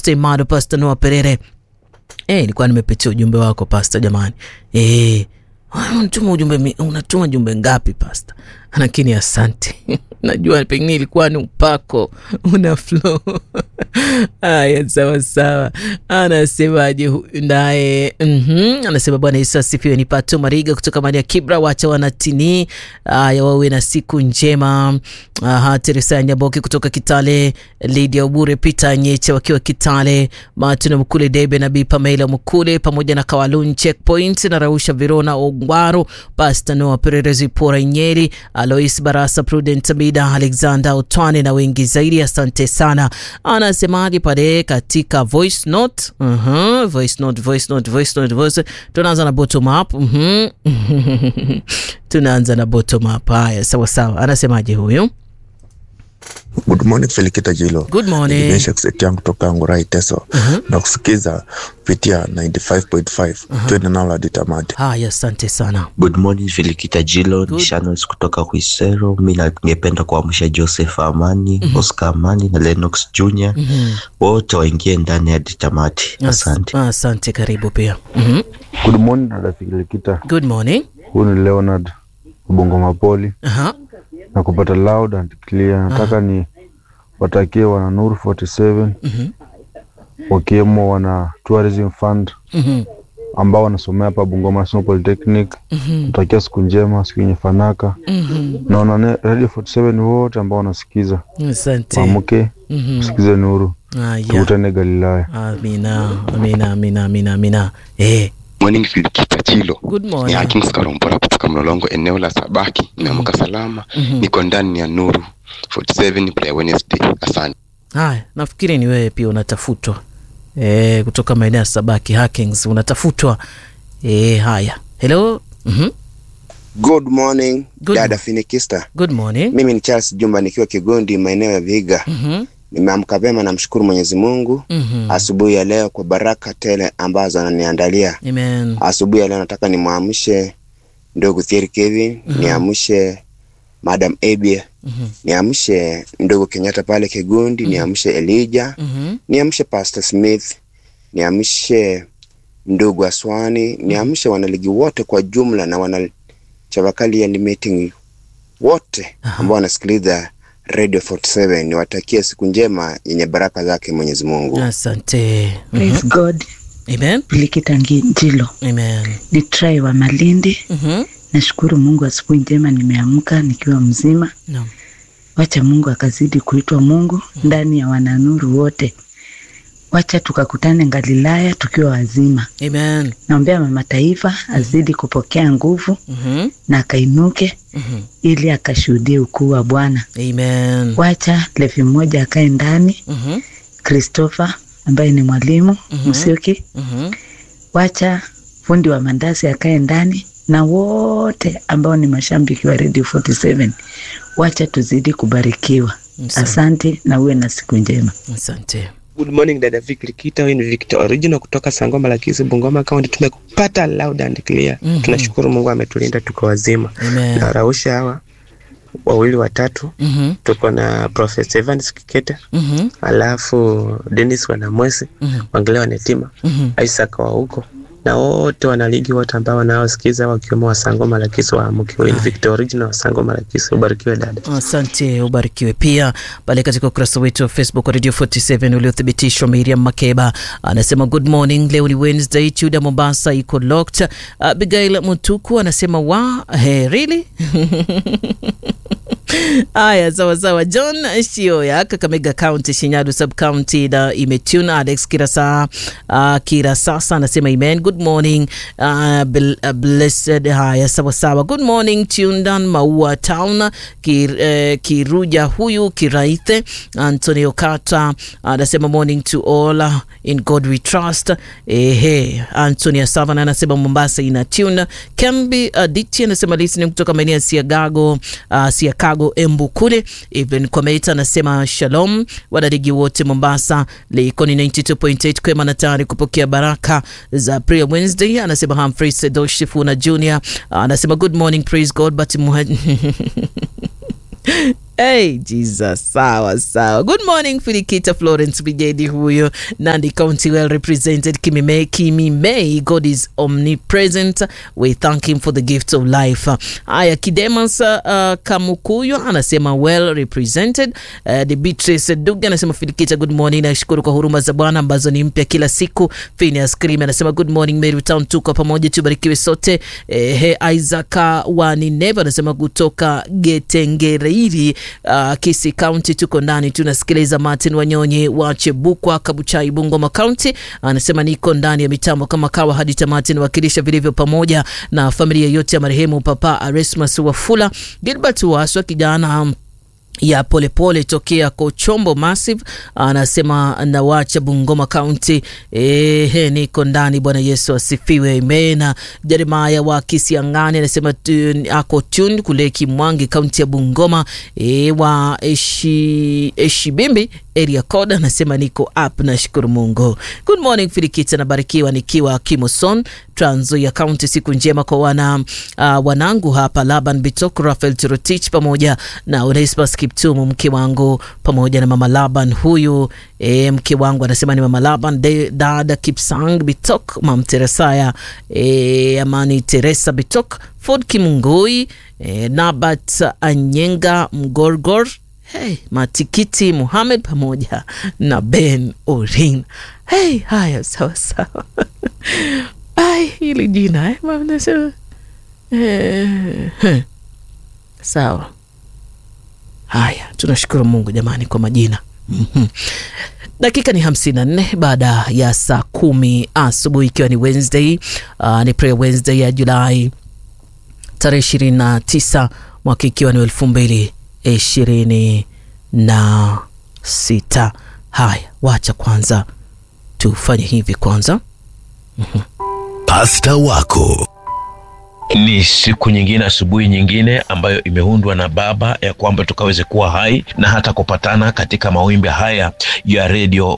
Pastor Imado, Pastor Noah Perere. Eh, nilikuwa nimepitia ujumbe wako Pastor jamani. Eh, unatuma ujumbe unatuma jumbe ngapi Pastor? Lakini asante. Najua pengine ilikuwa ni upako una flow. Aya, sawa sawa. Anasemaje huyu naye? Mhm, anasema Bwana Yesu asifiwe. Ni Pato Mariga kutoka Maria Kibra, wacha wanatini. Aya, wawe na siku njema. Aha, Teresa Nyaboki kutoka Kitale, Lydia Ubure, Peter Nyeche wakiwa Kitale, Martin Mkule, Debe na Bi Pamela Mkule pamoja na Kawalun Checkpoint na Rausha Verona Ongwaro, Pastor Noah Pererezi Pora Nyeri, Alois Barasa, Prudent Mida, Alexander Otwane na wengi zaidi. Asante sana. Anasemaje pale katika voice note? Uh-huh, voice note, voice note, voice note, voice. Tunaanza na bottom up. Mhm. Tunaanza na bottom up. Haya, sawa sawa. Anasemaje huyu? Good morning Felikita Jilo. Good morning. Nimesha kuseti yangu toka Ngurai Teso Uh-huh. na kusikiza kupitia 95.5 twende nalo hadi tamati. Haya, asante sana. Good morning Filikita Jilo, Good. ni Shanos kutoka Kuisero. Mi na- ningependa kuamsha Joseph Amani, Oscar Amani na Lennox Jr. wote waingie ndani hadi tamati. As- Asante. Asante, karibu pia. Mhm. Good morning dada Filikita, Good morning. huyu ni Leonard Ubongo Mapoli Aha. na kupata loud and clear. Nataka ni watakie wana Nuru 47 Mhm. wakiwemo wana Tourism Fund Mhm. ambao wanasomea hapa Bungoma National Polytechnic. Mhm. Natakia siku njema, siku yenye fanaka Mhm. na wana Radio 47 wote ambao wanasikiza, Asante. waamke Mhm. sikize Nuru, Haya. tukutane Galilaya. Amina, amina, amina, amina, amina. Eh, Morning Filikita Chilo. good Ni morning. Hakim Skarombora kutoka Mlolongo, eneo la Sabaki. Nimeamka salama, Mhm. niko ndani ya Nuru 47 Play Wednesday. Asante. Haya, nafikiri ni wewe pia unatafutwa eh, kutoka maeneo ya Sabaki Hackings unatafutwa eh. Haya, hello. Mhm. Good morning Good dada mo- Finikista. Good morning. Mimi ni Charles Jumba nikiwa Kigondi maeneo ya Vihiga. Mhm. Nimeamka vema, namshukuru Mwenyezi Mungu Mhm. asubuhi ya leo kwa baraka tele ambazo ananiandalia. Amen. Asubuhi ya leo nataka nimwamshe ndugu Thierry Kevin, niamshe Madam Abia, Mhm. niamshe ndugu Kenyatta pale Kigondi, niamshe Elijah, Mhm. niamshe Pastor Smith, niamshe ndugu Aswani, niamshe wanaligi wote kwa jumla na wana Chavakali and meeting wote Aha. ambao wanasikiliza Radio 47 niwatakie siku njema yenye baraka zake Mwenyezi Mungu. Asante. Mhm. Praise God. Amen. Filikita Njilo Amen. ni Trai wa Malindi. Mhm. Nashukuru Mungu, asubuhi njema nimeamka nikiwa mzima. Naam. Wacha Mungu akazidi kuitwa Mungu ndani ya wananuru wote. Wacha tukakutane Galilaya tukiwa wazima. Amen. Naombea mama taifa azidi kupokea nguvu Mhm. na akainuke Mhm. ili akashuhudie ukuu wa Bwana. Amen. Wacha Levi mmoja akae ndani, Mhm. Christopher ambaye ni mwalimu Mhm. Msioki Mhm. wacha fundi wa mandasi akae ndani na wote ambao ni mashabiki wa Radio 47 wacha tuzidi kubarikiwa. Asante. Asante na uwe na siku njema. Asante. Good morning dada Vic Likita, huyu ni Victor Original kutoka Sangoma Lakisi, Bungoma County. Tumekupata loud and clear. Mhm. Tunashukuru Mungu ametulinda tuko wazima. Amen. Na rausha hawa wawili watatu, Mhm. tuko na Professor Evans Kiketa, Mhm. alafu Dennis Wanamwesi, Mhm. Wangele Wanetima, Mhm. Isaac wa huko na wote wanaligi wote ambao wanaosikiza wakiwemo wa Sangoma Lakisi wa Amuki. Huyu ni Victor Original wa Sangoma Lakisi. Ubarikiwe dada. Asante, ubarikiwe pia pale katika ukurasa wetu wa Facebook wa Radio 47 uliothibitishwa. Miriam Makeba anasema good morning, leo ni Wednesday, Chuda Mombasa iko locked. Abigail Mutuku anasema wa hey, really Aya, sawa sawa. John Shioya, Kakamega County, Shinyadu sub county na imetune. Alex Kirasa uh, Kirasasa anasema amen. Good morning uh, bel, uh, blessed. Haya, sawa sawa. Good morning Tundan Maua Town Kir, eh, Kiruja huyu Kiraithe Antonio Kata anasema morning to all uh, in God we trust. Ehe, Antonia Savana anasema Mombasa ina tune. Kambi Aditi anasema listening kutoka maeneo ya Siagago uh, Siakago Embu kule. Even Kometa anasema shalom wadadigi wote Mombasa. Likoni 92.8 kwema na tayari kupokea baraka za prayer Wednesday. Anasema Humphrey Sedoshifuna Junior anasema good morning praise God but muha Hey, Jesus, sawa sawa. Good morning Filikita Florence Bijedi huyo. Nandi County well represented. Kimi May, Kimi May. God is omnipresent. We thank him for the gift of life. Aya Kidemas uh, Kamukuyo anasema well represented. Uh, the Beatrice Duga anasema Filikita, good morning. Nashukuru kwa huruma za Bwana ambazo ni mpya kila siku. Phineas Krim anasema good morning Mary Town, tuko pamoja, tubarikiwe sote. Eh, he Isaac wa Nineva anasema kutoka Getengereiri uh, Kisi County tuko ndani tunasikiliza. Martin Wanyonyi wa Chebukwa Kabuchai Bungoma County anasema niko ndani ya mitambo kama kawa hadi tamati, nawakilisha vilivyo pamoja na familia yote ya marehemu Papa Aresmas Wafula Gilbert Waswa kijana ya polepole pole tokea Kochombo Massive anasema nawacha Bungoma County. Ehe, niko ndani. Bwana Yesu asifiwe, amen. Jeremaya wa Kisiangani anasema ako tune kule Kimwangi County ya Bungoma. E, wa eshi, Eshibimbi area code anasema niko up, nashukuru Mungu. Good morning Filikita, nabarikiwa nikiwa Kimoson Trans Nzoia County. Siku njema kwa wana uh, wanangu hapa Laban Bitok, Rafael Tirotich pamoja na Onesmus Kiptumu mke wangu pamoja na mama Laban huyu e, mke wangu anasema ni mama Laban de, dada Kipsang Bitok, mam Teresaya e, amani Teresa Bitok, Ford Kimungui e, Nabat Anyenga Mgorgor Hey, Matikiti Muhamed pamoja na Ben Orin. Hey, haya sawa sawa. Ai, hili jina eh, nasema eh, eh. Sawa. Haya, tunashukuru Mungu jamani kwa majina. Mhm. Dakika ni hamsini na nne baada ya saa kumi asubuhi ikiwa ni Wednesday. Uh, ni prayer Wednesday ya Julai tarehe ishirini na tisa mwaka ikiwa ni elfu mbili ishirini na sita. Haya, wacha kwanza tufanye hivi kwanza. Pasta wako ni siku nyingine, asubuhi nyingine ambayo imeundwa na Baba ya kwamba tukaweze kuwa hai na hata kupatana katika mawimbi haya ya Radio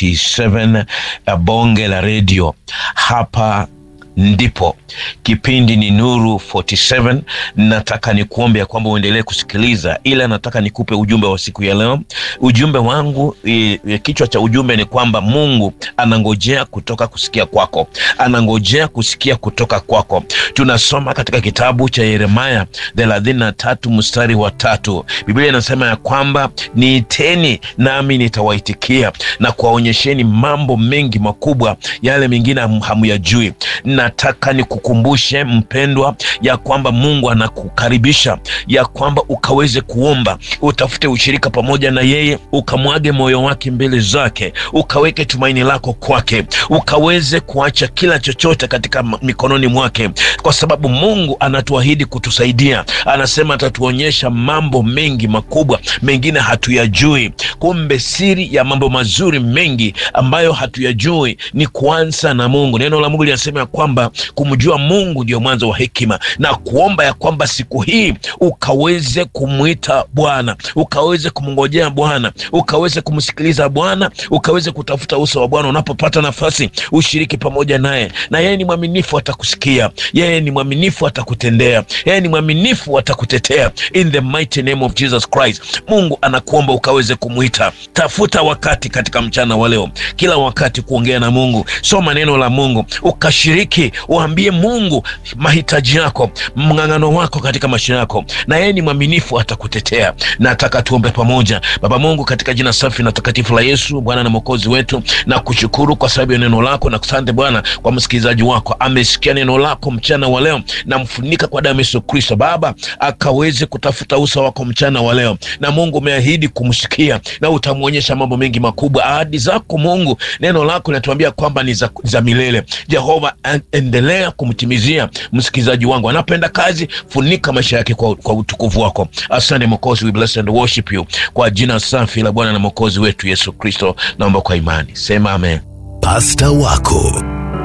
47 ya bonge la redio hapa ndipo kipindi ni Nuru 47. Nataka nikuombe ya kwamba uendelee kusikiliza, ila nataka nikupe ujumbe wa siku ya leo. Ujumbe wangu e, e, kichwa cha ujumbe ni kwamba Mungu anangojea kutoka kusikia kwako, anangojea kusikia kutoka kwako. Tunasoma katika kitabu cha Yeremaya thelathini na tatu mstari wa tatu. Biblia inasema ya kwamba niiteni nami nitawaitikia na kuwaonyesheni mambo mengi makubwa, yale mengine hamuyajui. Nataka nikukumbushe mpendwa, ya kwamba Mungu anakukaribisha ya kwamba ukaweze kuomba, utafute ushirika pamoja na yeye, ukamwage moyo wake mbele zake, ukaweke tumaini lako kwake, ukaweze kuacha kila chochote katika mikononi mwake, kwa sababu Mungu anatuahidi kutusaidia. Anasema atatuonyesha mambo mengi makubwa, mengine hatuyajui. Kumbe siri ya mambo mazuri mengi ambayo hatuyajui ni kuanza na Mungu. Neno la Mungu linasema ya kwamba kumjua Mungu ndio mwanzo wa hekima, na kuomba ya kwamba siku hii ukaweze kumwita Bwana, ukaweze kumngojea Bwana, ukaweze kumsikiliza Bwana, ukaweze kutafuta uso wa Bwana. Unapopata nafasi, ushiriki pamoja naye, na yeye ni mwaminifu, atakusikia. Yeye ni mwaminifu, atakutendea. Yeye ni mwaminifu, atakutetea. In the mighty name of Jesus Christ, Mungu anakuomba ukaweze kumwita. Tafuta wakati katika mchana wa leo, kila wakati kuongea na Mungu. Soma neno la Mungu, ukashiriki uambie Mungu mahitaji yako, mng'ang'ano wako katika maisha yako, na yeye ni mwaminifu, atakutetea. Nataka tuombe pamoja. Baba Mungu, katika jina safi na takatifu la Yesu, Bwana na mwokozi wetu, na kushukuru kwa sababu ya neno lako, na kusante Bwana kwa msikilizaji wako, amesikia neno lako mchana wa leo, na mfunika kwa damu Yesu Kristo. Baba akaweze kutafuta uso wako mchana wa leo, na Mungu umeahidi kumsikia na utamwonyesha mambo mengi makubwa. Ahadi zako Mungu, neno lako linatuambia kwamba ni za, za milele. Jehova, endelea kumtimizia msikilizaji wangu, anapenda kazi, funika maisha yake kwa, kwa utukufu wako. Asante Mwokozi, we bless and worship you kwa jina safi la Bwana na Mwokozi wetu Yesu Kristo, naomba kwa imani, sema amen. Pasta wako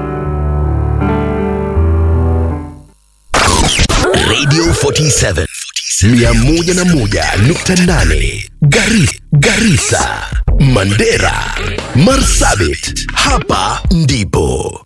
Radio 47 101.8 Gari, Garissa, Mandera, Marsabit. Hapa ndipo